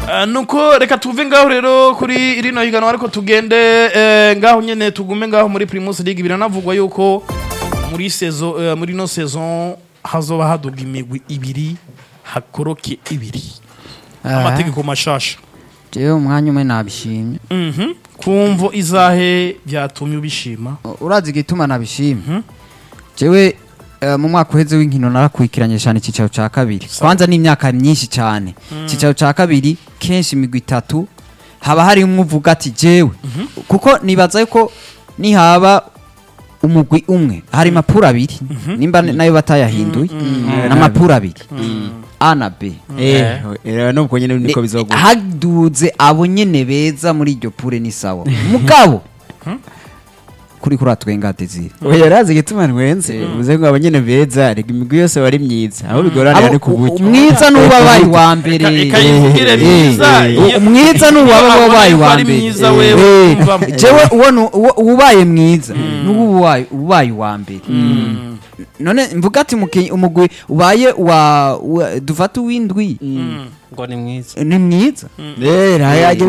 Ah, nuko reka tuve ngaho rero kuri rino higanwa ariko tugende eh, ngaho nyene tugume ngaho muri Primus League biranavugwa yuko muri saison eh, muri no saison hazoba haduga imigwi ibiri hakoroke ibiri amategeko mashasha jewe umwanya umwe nabishimye Mhm. kumvo izahe byatumye ubishima urazi igituma nabishimye jewe eh, mu mwaka uheze w'inkino narakurikiranye cyane icyicaro cya kabiri kwanza n'imyaka myinshi cyane icyicaro cya kabiri kenshi imigwi itatu haba hari umwe uvuga ati jewe kuko nibaza yuko nihaba umugwi umwe hari mapuro abiri nimba nayo batayahinduye n'amapuro abiri a na b eh era nubwo nyene niko bizogura haduze abo nyene beza muri iryo pure ni sawa mugabo kuri kuri atwenga desire oya razi gituma ntwenze uvuze ngo abanyene beza rega imigwi yose bari myiza aho bigorana Abo- ari ku buryo umwiza n'uba wabaye uwa mbere Eka- eka yivugire myiza, Eh, iyo- umwiza n'uba iyo abona wabaye yuko uwa ari mbere myiza wewe Eh, umvamo. jewe uwo nu- uwo- uwubaye mwiza n'uwo ubaye ubaye uwa mbere none mvuga ati umukinyi- umugwi ubaye wa wa- dufate uw'indwi ngo ni mwiza ni mwiza eh raya